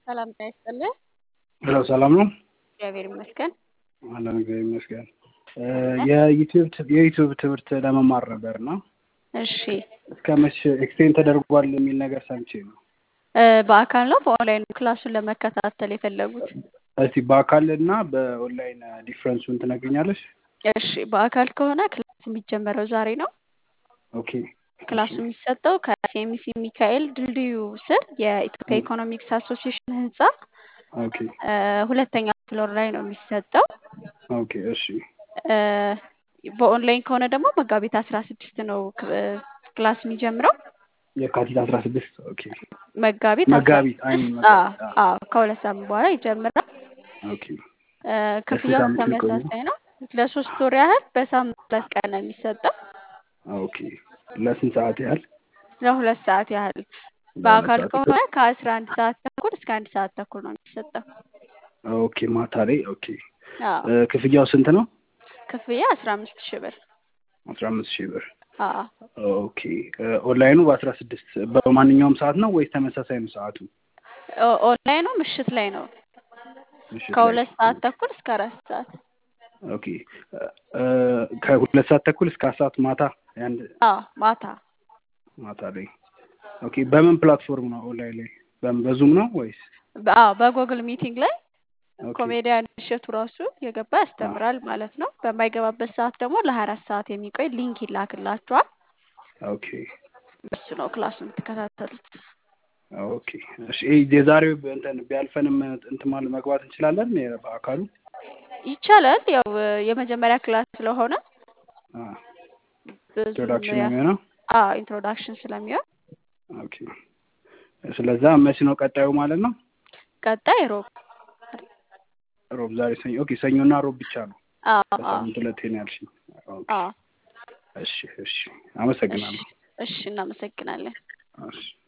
ሰላም ጤና ይስጥልኝ። ሄሎ ሰላም ነው? እግዚአብሔር ይመስገን። አለን እግዚአብሔር ይመስገን። የዩቲዩብ የዩቲዩብ ትምህርት ለመማር ነበር እና እሺ እስከ መቼ ኤክስቴንድ ተደርጓል የሚል ነገር ሰምቼ ነው። እ በአካል ነው በኦንላይን ክላሱን ለመከታተል የፈለጉት? እስቲ በአካል እና በኦንላይን ዲፍረንሱን ትነግኛለሽ? እሺ በአካል ከሆነ ክላስ የሚጀመረው ዛሬ ነው። ኦኬ ክላሱ የሚሰጠው ከሲኤምሲ ሚካኤል ድልድዩ ስር የኢትዮጵያ ኢኮኖሚክስ አሶሲዬሽን ህንፃ ኦኬ እ ሁለተኛ ፍሎር ላይ ነው የሚሰጠው። ኦኬ እሺ እ በኦንላይን ከሆነ ደግሞ መጋቢት አስራ ስድስት ነው ክ- እ ክላስ የሚጀምረው። የካቲት አስራ ስድስት ኦኬ መጋቢት አስራ መጋቢት አይ ስድስት መጋቢት አዎ አዎ ከሁለት ሳምንት በኋላ ይጀምራል። ኦኬ እ ክፍያው ሳምንት የሚቆይ ነው? ተመሳሳይ ነው። ለሶስት ወር ያህል በሳምንት ሁለት ቀን ነው የሚሰጠው። ኦኬ ለስንት ሰዓት ያህል? ለሁለት ሰዓት ያህል ለሁለት በአካል ሰዓት ከሆነ ከአስራ አንድ ሰዓት ተኩል እስከ አንድ ሰዓት ተኩል ነው የሚሰጠው። ኦኬ ማታ ላይ ኦኬ አዎ እ ክፍያው ስንት ነው? ክፍያ አስራ አምስት ሺህ ብር። አስራ አምስት ሺህ ብር አዎ ኦኬ እ ኦንላይኑ በአስራ ስድስት በማንኛውም ሰዓት ነው ወይስ ተመሳሳይ ነው ሰዓቱ? ኦ- ኦንላይኑ ምሽት ላይ ነው ምሽት ላይ ከሁለት ሰዓት ተኩል እስከ አራት ሰዓት። ኦኬ እ ከሁለት ሰዓት ተኩል እስከ አራት ሰዓት ማታ አንድ አዎ ማታ ማታ ላይ ኦኬ በምን ፕላትፎርም ነው ኦንላይን ላይ በምን በዙም ነው ወይስ በ- አዎ በጉግል ሚቲንግ ላይ ኦኬ ኮሜዲያን እሸቱ ራሱ የገባ ያስተምራል ማለት ነው። በማይገባበት ሰዓት ደግሞ ለሀያ አራት ሰዓት የሚቆይ ሊንክ ይላክላችኋል። ኦኬ እሱ ነው ክላሱ የምትከታተሉት። ኦኬ እሺ ይሄ የዛሬው እንትን ቢያልፈንም እንትን ማለት መግባት እንችላለን የ- በአካሉ ይቻላል። ያው እ የመጀመሪያ ክላስ ስለሆነ አ ብዙም ኢንትሮዳክሽን ነው ያ- የሚሆነው አዎ ኢንትሮዳክሽን ስለሚሆን ኦኬ ስለዛ መቼ ነው ቀጣዩ ማለት ነው ቀጣይ ሮብ ሮብ ዛሬ ሰኞ ኦኬ ሰኞና ሮብ ብቻ ነው አዎ አዎ በሳምንት ሁለቴ ነው ያልሽኝ ኦኬ አዎ እሺ እሺ እሺ አመሰግናለሁ እሺ እናመሰግናለን። እሺ